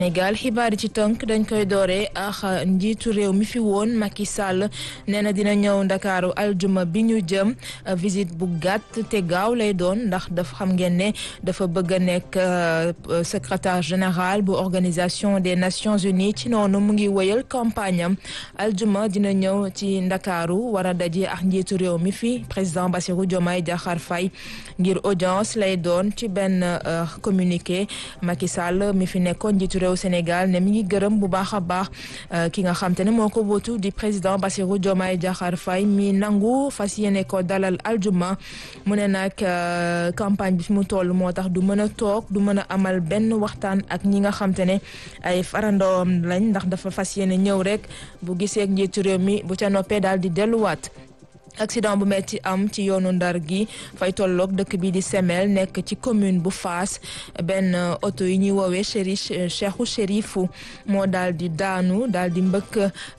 Sénégal xibaar yi ci tënk dañ koy dooree ak njiitu réew mi fi woon Macky Sall nee na dina ñëw ndakaaru aljuma bi ñu jëm visite bu gàtt te gaaw lay doon ndax dafa xam ngeen ne dafa bëgg a nekk secrétaire général bu organisation des nations unies ci noonu mu ngi wëyal campagne am aljuma dina ñëw ci ndakaaru war a daje ak njiitu réew mi fi président Bassirou Diomaye Diakhar Faye ngir audience lay doon ci benn communiqué Macky Sall mi fi nekkoon njiitu réew Sénégal ne mi ngi gërëm bu baax a baax ki nga xam te ne moo ko wóotu di président Bassirou Diomaye Diakhar Faye mi nangu fas yéene ko dalal aljuma mu ne nag campagne bi fi mu toll moo tax du mën a toog du mën a amal benn waxtaan ak ñi nga xam te ne ay farandoom lañ ndax dafa fas yéene ñëw rek bu gisee njiitu réew mi bu ca noppee daal di delluwaat. accident bu metti am ci yoonu ndar gi fay tolloog dëkk bi di Semel nekk ci commune bu Fass benn oto yi ñuy woowee chéri Cheikhou Chérifu moo daal di daanu daal di mbëkk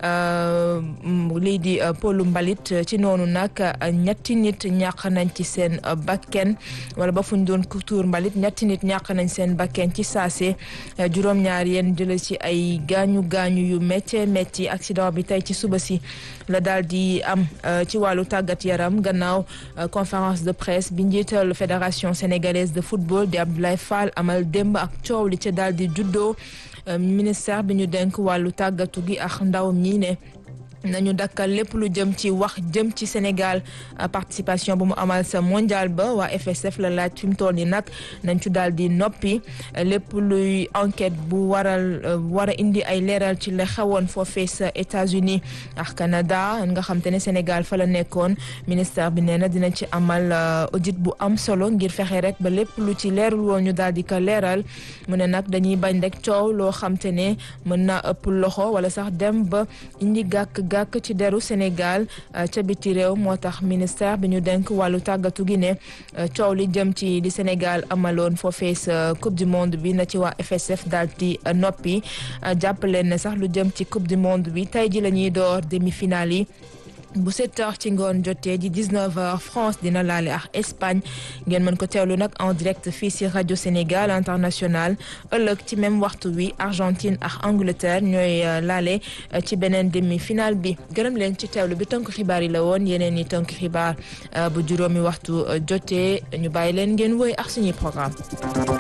lii di polu mbalit ci noonu nag ñetti nit ñàq nañ ci seen bakken wala ba fu ñu doon tuur mbalit ñetti nit ñàq nañ seen bakken ci saase juróom-ñaar yéen jële ci ay gaañu gaañu yu métti métti accident bi tey ci suba si la daal di am ci wàllu tàggat yaram gannaaw conférence de presse bi njiital fédération sénégalaise de football di Abdoulaye Fall amal démb ak coow li ca daal di juddoo ministère bi ñu denk wàllu tàggatu gi ak ndaw ñi ne nañu dakkal lépp lu jëm ci wax jëm ci Sénégal participation bu mu amal sa mondial ba waa FSF la laaj fi mu toll nii nag nañ ci daal di noppi lépp luy enquête bu waral war a indi ay leeral ci la xewoon foofee sa États-Unis ak Canada nga xam te ne Sénégal fa la nekkoon ministère bi nee na dina ci amal audit bu am solo ngir fexe rek ba lépp lu ci leerul woon ñu daal di ko leeral mu ne nag dañuy bañ rek coow loo xam te ne mën naa ëpp loxo wala sax dem ba indi gàkk gàkk ci deru Sénégal ca biti réew moo tax ministère bi ñu denk wàllu tàggatu gi ne coow li jëm ci di Sénégal amaloon foofee sa coupe du monde bi na ci waa FSF daal di noppi jàppaleen ne sax lu jëm ci coupe du monde bi tey ji la ñuy door demi-finale yi bu 7 heures ci ngoon jotee di 19 heures France dina laale ak Espagne ngeen mën ko teewlu nag en direct fii ci rajo Sénégal international ëllëg ci même waxtu wi Argentine ak Angleterre ñooy laale ci beneen demi-finale bi gërëm leen ci teewlu bi tënk xibaar yi la woon yeneen i tënk xibaar bu juróomi waxtu jotee ñu bàyyi leen ngeen woy ak suñuy programme